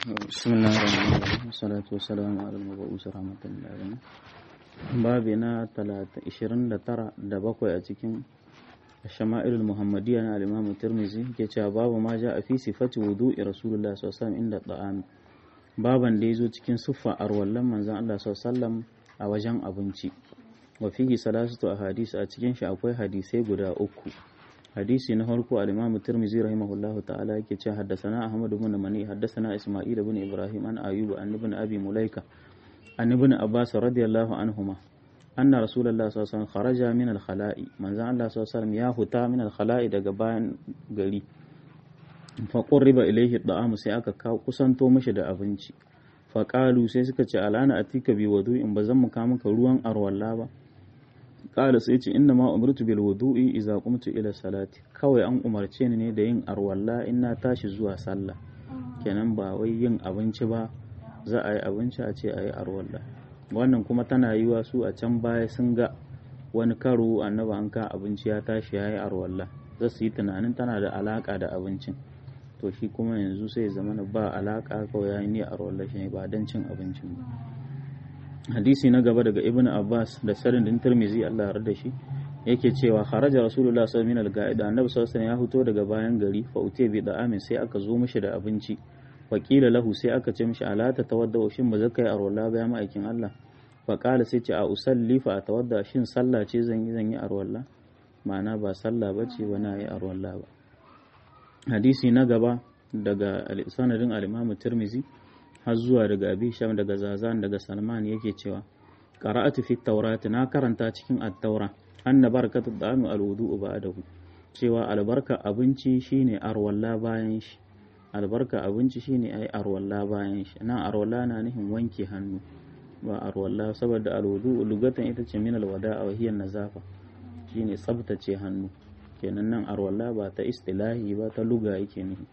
بسم الله الرحمن الرحيم والصلاة والسلام على المبعوث رحمة للعالمين babi na 29 da bakwai a cikin shama'ilul muhammadiyya na al-imam tirmizi ke cewa babu ma ja a fi sifati wudu'i rasulullah sallallahu alaihi inda ta'am baban da yazo cikin siffa arwallan manzon Allah sallallahu a wajen abinci wa fihi salasatu ahadith a cikin shi akwai hadisai guda uku hadisi na farko al-imam tirmizi rahimahullahu ta'ala yake cewa haddathana ahmad ibn mani haddathana isma'il ibn ibrahim an ayyub an ibn abi mulaika an ibn abbas radiyallahu anhuma anna rasulullah sallallahu alaihi wasallam kharaja min al-khala'i manzon Allah sallallahu alaihi wasallam ya huta min al-khala'i daga bayan gari fa qurriba ilayhi da'amu sai aka kawo kusanto mishi da abinci fa qalu sai suka ce alana atika bi wudu'in bazan mu ka maka ruwan arwalla ba qala sai ce inna ma umirtu bil wudu'i idza qumtu ila salati kawai an umarce ni ne da yin arwalla in na tashi zuwa sallah kenan ba wai yin abinci ba za a yi abinci a ce a yi arwalla wannan kuma tana yiwa su a can baya sun ga wani karo annaba an ka abinci ya tashi ya yi arwalla za su yi tunanin tana da alaka da abincin to shi kuma yanzu sai zama ba alaka kawai ya yi ni arwalla shi ne ba don cin abincin ba hadisi na gaba daga ibn abbas da sarin din tirmizi allah ya da shi yake cewa kharaja rasulullah sallallahu alaihi wasallam da annabi sallallahu alaihi ya fito daga bayan gari fa utiya bi da'amin sai aka zo mishi da abinci wakila lahu sai aka ce mishi ala ta tawadda shin ba zaka yi arwala ba ya ma'aikin Allah fa qala sai ce a usalli fa tawadda shin sallah ce zan yi zan yi arwala ma'ana ba sallah ba ce ba na yi arwala ba hadisi na gaba daga sanadin al-Imam Tirmizi har zuwa daga Abi Sham daga Zazan daga Salman yake cewa qara'atu fi tawrat na karanta cikin at-taura anna barakatu da'ami al-wudu'u ba'dahu cewa albarka abinci shine arwalla bayan shi albarka abinci shine ai arwalla bayan shi nan arwalla na nufin wanke hannu ba arwalla saboda alwudu lugatan ita ce min alwada'a wa hiya nazafa shine tsabtace hannu kenan nan arwalla ba ta istilahi ba ta luga yake nufi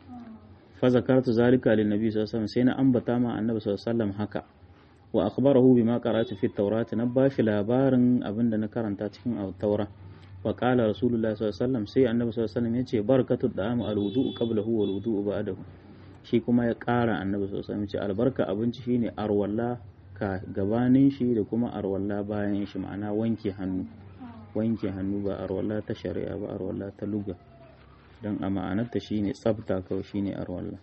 fa zakartu zalika lin nabi sallallahu alaihi wasallam sai na ambata ma annabi sallallahu alaihi wasallam haka wa akhbarahu bima qara'tu fi at na bashi labarin abinda na karanta cikin at-taura wa qala rasulullah sallallahu alaihi wasallam sai annabi sallallahu alaihi wasallam yace barakatu da'am al-wudu'u qablahu wal wudu'u ba'dahu shi kuma ya ƙara annabi sallallahu alaihi wasallam yace albarka abinci shine arwalla ka gabanin shi da kuma arwalla bayan shi ma'ana wanke hannu wanke hannu ba arwalla ta shari'a ba arwalla ta luga dan a ma'anarta shine tsafta kawai shine arwalla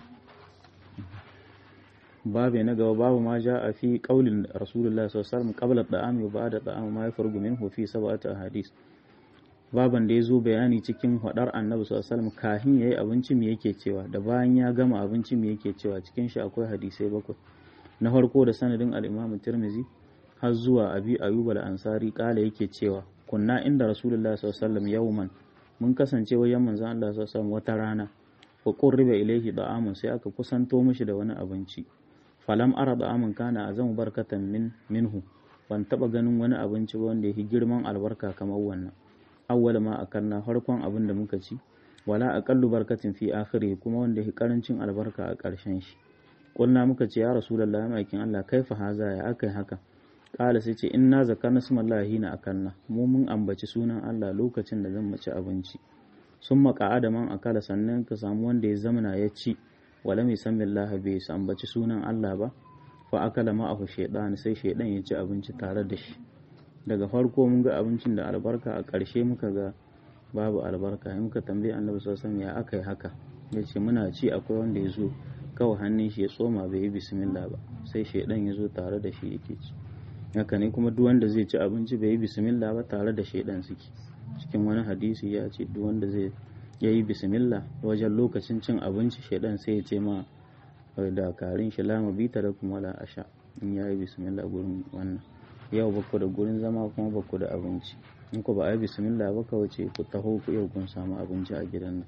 babu na gaba babu ma ja a fi kaulin rasulullah sallallahu alaihi wasallam qabla da'ami wa ba'da da'ami ma yafargu minhu fi sab'ati ahadith baban da ya zo bayani cikin hadar annabi sallallahu alaihi wasallam kahin yayi abinci me yake cewa da bayan ya gama abinci me yake cewa cikin shi akwai hadisai bakwai na farko da sanadin al-Imam Tirmidhi har zuwa Abi Ayyub al-Ansari kala yake cewa kunna inda rasulullah sallallahu alaihi wasallam yawman mun kasance wajen manzon Allah sallallahu alaihi wasallam wata rana wa qurriba ilayhi da'amun sai aka kusanto mishi da wani abinci falam ara da'amun kana azamu barkatan min minhu ban taba ganin wani abinci wanda yake girman albarka kamar wannan awwal ma akalna farkon abin da muka ci wala aqallu barkatin fi akhiri kuma wanda yake karancin albarka a ƙarshen shi kulna muka ce ya rasulullahi maikin Allah kaifa haza ya akai haka kala sai ce inna zakarna smallahi na akalna mu mun ambaci sunan Allah lokacin da zan mace abinci sun maka adaman akala sannan ka samu wanda ya zamana ya ci wala mai san billahi bai ambaci sunan Allah ba fa akala ma'ahu shaydan sai shaydan ya ci abinci tare da shi daga farko mun ga abincin da albarka a ƙarshe muka ga babu albarka in muka tambayi annabi sallallahu alaihi ya aka yi haka ya ce muna ci akwai wanda ya zo kawai hannun shi ya tsoma bai yi bismillah ba sai shaidan ya zo tare da shi yake ci haka ne kuma duk wanda zai ci abinci bai yi bismillah ba tare da shaidan suke cikin wani hadisi ya ce duk wanda zai ya yi bismillah wajen lokacin cin abinci shaidan sai ya ce ma dakarun shi lama bita da kuma la asha in ya yi bismillah gurin wannan yau baku da gurin zama kuma baku da abinci in ku ba a yi bismillah ba ka wace ku taho ku yau kun samu abinci a gidan nan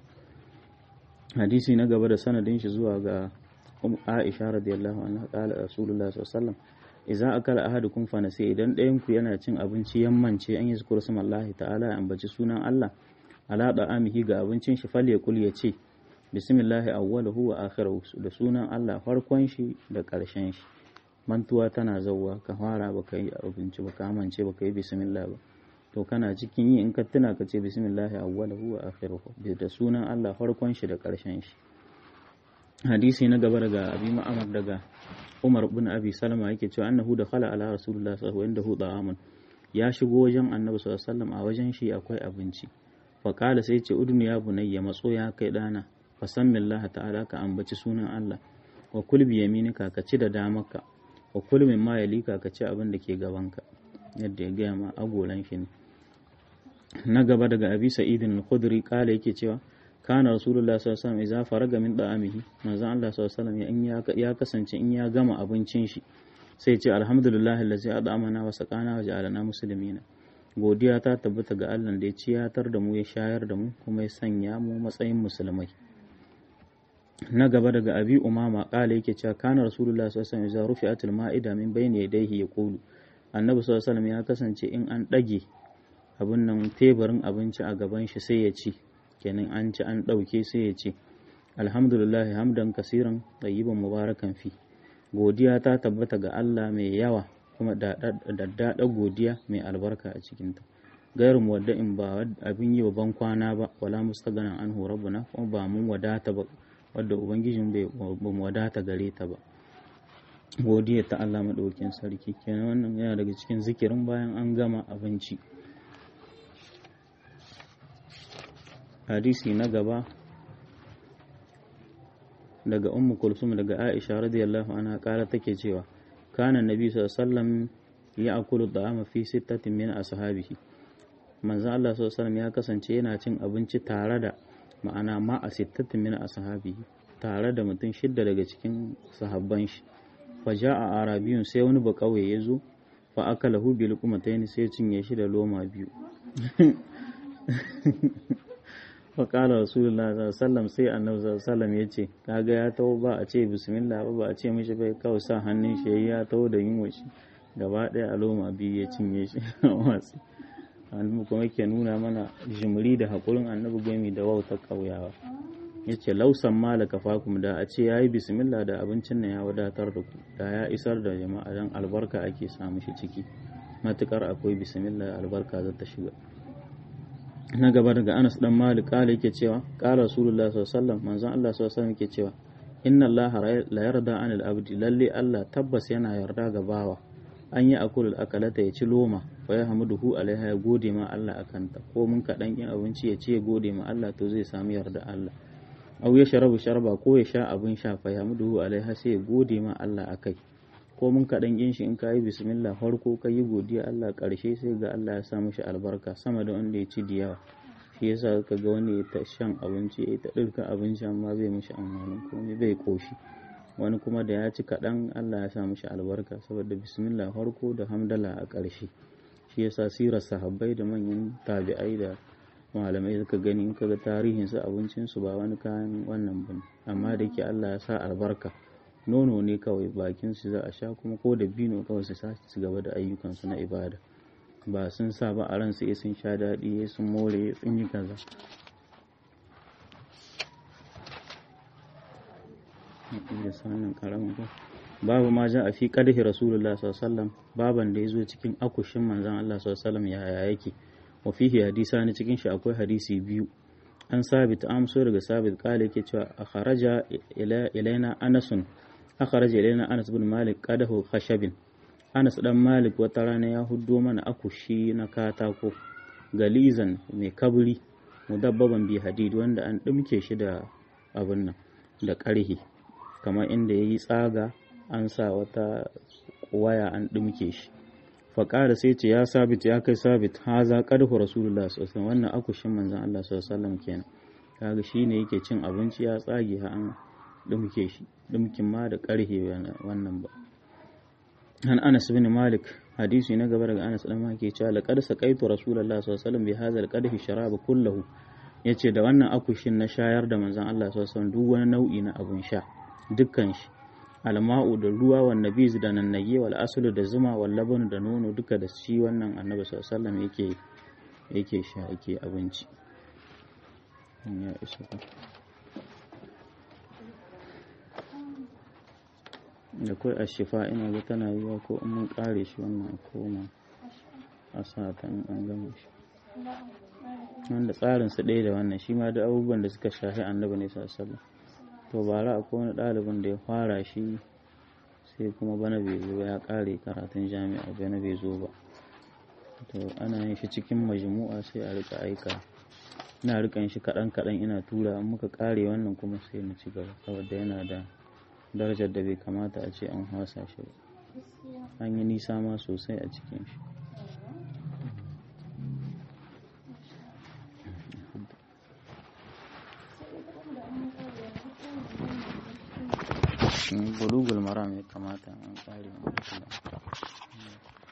hadisi na gaba da sanadin shi zuwa ga Aisha radiyallahu anha qala Rasulullah sallallahu alaihi wasallam idza akala ahadukum fa nasi idan ɗayan ku yana cin abinci yammance an yi zikru samallahi ta'ala ya ambaci sunan Allah ala da'amihi ga abincin shi fal yaqul ya ce bismillahi awwaluhu wa akhiruhu da sunan Allah farkon shi da ƙarshen shi mantuwa tana zauwa ka fara baka yi abinci ba ka amince baka yi bismillah ba to kana cikin yi in ka tuna ka ce bismillah awwalahu wa akhiruhu da sunan Allah farkon shi da karshen shi hadisi na gaba daga abi ma'amar daga umar bin abi salama yake cewa annahu da khala ala rasulullah sallallahu alaihi wasallam ya shigo wajen annabi sallallahu alaihi wasallam a wajen shi akwai abinci fa qala sai ce udnu ya bunayya matso ya kai dana fa sammillaha ta'ala ka ambaci sunan Allah wa kul bi yaminika ka ci da damarka wa kul min ma yalika ka ci abin da ke gabanka yadda ya gaya ma agolan shi ne na gaba daga abi sa'idin al-khudri kala yake cewa kana rasulullah sallallahu alaihi wasallam idza faraga min da'amihi manzon Allah sallallahu alaihi wasallam ya kasance in ya gama abincin shi sai ce alhamdulillah allazi ad'amana wa saqana wa ja'alana muslimina godiya ta tabbata ga Allah da ya ciyatar da mu ya shayar da mu kuma ya sanya mu matsayin musulmai na gaba daga abi umama kala yake cewa kana rasulullah sallallahu alaihi wasallam idza rufi'atil ma'ida min bayni yadayhi yaqulu annabi sallallahu alaihi wasallam ya kasance in an dage abin nan teburin abinci a gaban shi sai ya ci kenan an ci an ɗauke sai ya ce alhamdulillah hamdan kasiran ɗayyiban mubarakan fi godiya ta tabbata ga Allah mai yawa kuma daddaɗa godiya mai albarka a cikinta gairu wadda in ba abin yi wa ban kwana ba wala mustaganan an rabbuna kuma ba mun wadata ba wadda ubangijin bai mu wadata gare ta ba godiya ta Allah maɗaukin sarki kenan wannan yana daga cikin zikirin bayan an gama abinci hadisi na gaba daga ummu kulsum daga aisha radiyallahu anha kara take cewa kana nabi sallallahu alaihi wasallam ya akulu da'ama fi sittatin min ashabihi manzo Allah sallallahu alaihi wasallam ya kasance yana cin abinci tare da ma'ana ma a sittatin min ashabihi tare da mutum shidda daga cikin sahabban shi fa ja'a arabiyun sai wani bakauye ya zo fa akalahu bil qumatayn sai cinye shi da loma biyu faƙalar rasulullah sallam sai annabi sallam ya ce kaga ya taho ba a ce bismillah ba ba a ce mishi bai kawai sa hannun shi ya taho da yin shi gaba ɗaya aloma biyu ya cinye shi a watsi annabi kuma yake nuna mana jimri da haƙurin annabi gami da wautar ƙauyawa ya ce lausan malaka fakum da a ce ya yi bismillah da abincin nan ya wadatar da ku da ya isar da jama'a don albarka ake samu shi ciki matukar akwai bismillah albarka za ta shiga na gaba daga Anas dan Malik kala yake cewa kala Rasulullah sallallahu alaihi wasallam manzon Allah sallallahu alaihi wasallam yake cewa inna Allah la yarda anil abdi lalle Allah tabbas yana yarda ga bawa an yi akulul akalata ya ci loma fa ya hamuduhu alaiha ya gode ma Allah akanta ko mun kaɗan yin abinci ya ce ya gode ma Allah to zai samu yarda Allah au ya sharabu sharba ko ya sha abin sha fa ya hamuduhu alaiha sai ya gode ma Allah akai ko mun kaɗan yin shi in ka yi bismillah farko ka yi godiya Allah ƙarshe sai ga Allah ya sa mishi albarka sama da wanda ya ci da yawa shi yasa ka ga wani ya ta shan abinci ya ta ɗirka abinci amma bai mishi amfanin komai bai koshi wani kuma da ya ci kaɗan Allah ya sa mishi albarka saboda bismillah farko da hamdala a ƙarshe shi yasa sirar sahabbai da manyan tabi'ai da malamai suka gani in ka ga tarihinsu abincinsu ba wani kayan wannan bane amma da yake Allah ya sa albarka nono ne kawai bakin su za a sha kuma ko da bino kawai su sace su gaba da ayyukansu na ibada ba sun sa ba a ransu ya sun sha daɗi ya sun more ya sun yi kaza babu ma ja a fi ƙarfi rasulullah sallallahu baban da ya zo cikin akushin manzan Allah sallallahu yaya yake wa fihi hadisa ne cikin shi akwai hadisi biyu an sabit amso daga sabit kala yake cewa a kharaja ilaina anasun akharaja ilaina Anas bin Malik qadahu khashabin Anas dan Malik wata rana ya huddo mana akushi na katako galizan mai kabri mudabbaban bi hadid wanda an dumke shi da abin nan da ƙarhi kamar inda yayi tsaga an sa wata waya an dumke shi faƙara sai ce ya sabit ya kai sabit haza qadahu rasulullah sallallahu alaihi wannan akushin manzon Allah sallallahu alaihi wasallam kenan kaga shine yake cin abinci ya tsage ha an dumke shi dumkin ma da ƙarhe wannan ba an anas bin malik hadisi na gaba daga anas dan malik ke cewa laqad saqaitu rasulullah sallallahu alaihi wasallam bi hadha alqadhi sharaba kullahu yace da wannan akushin na shayar da manzon Allah sallallahu alaihi wasallam duk wani nau'i na abun sha dukkan shi alma'u da ruwa wa nabiz da nannage wal aslu da zuma wal laban da nono duka da shi wannan annabi sallallahu alaihi wasallam yake yake sha yake abinci ya isa da kai a shifa ina ga tana yiwa ko in mun kare shi wannan koma a sa ta in an gama shi wanda tsarin su ɗaya da wannan shi ma da abubuwan da suka shafi annabi ne sallallahu to bara akwai wani ɗalibin da ya fara shi sai kuma bana bai zo ya ƙare karatun jami'a bana bai zo ba to ana yin shi cikin majmu'a sai a rika aika ina rikan shi kaɗan kaɗan ina tura in muka ƙare wannan kuma sai mu ci gaba saboda yana da darajar da bai kamata a ce an hasa shi ba an yi nisa ma sosai a cikin shi bulugul maram ya kamata an ƙare